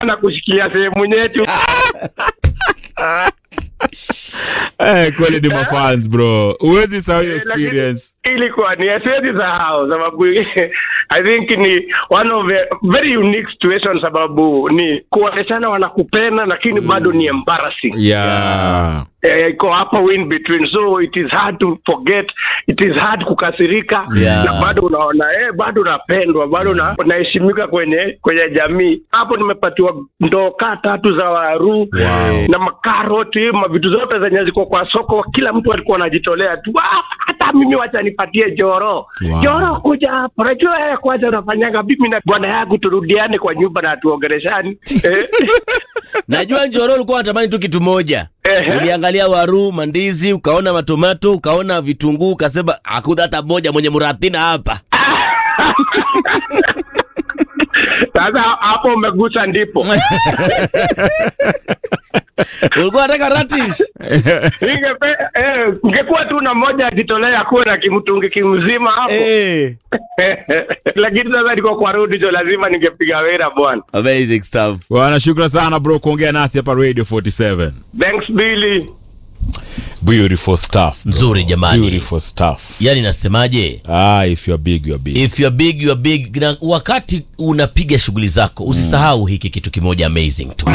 na kushikilia sehemu yetu Eh, kweli ni mafans bro huwezi sahau hiyo experience ilikuwa ni siwezi sahau sababu i think ni one of the very unique situation sababu ni kuoneshana wanakupenda lakini bado ni embarrassing yeah. Eh, iko hapo in between so it is hard to forget it is hard kukasirika Yeah. na bado unaona eh, bado unapendwa bado una- unaheshimika kwenye kwenye jamii hapo nimepatiwa ndoo kaa tatu za waru Wow. na makaroti mavitu zote zenye ziko kwa soko kila mtu alikuwa anajitolea tu "Ah, hata mimi wacha nipatie joro Wow. joro kuja hapo najua wewe kwanza unafanyaga mimi na bwana yangu turudiane kwa nyumba na tuongeleshani Eh. najua njoro ulikuwa unatamani tu kitu moja Ehe. uliangalia waru mandizi ukaona matomato ukaona vitunguu ukasema hakuna hata moja mwenye murathina hapa sasa hapo umegusa ndipo ulikuwa unataka ratish Ningepe- eh, ngekuwa tu na moja ajitolea kuwe na kimtungi kimzima hapo Eh. lakini sasa niko kwa rudi jo lazima ningepiga wera bwana amazing stuff bwana shukran sana bro kuongea nasi hapa radio 47 thanks billy beautiful stuff bro. Nzuri jamani. beautiful stuff yani nasemaje ah if you're big you're big if you're big you're big na wakati unapiga shughuli zako usisahau hiki kitu kimoja amazing tu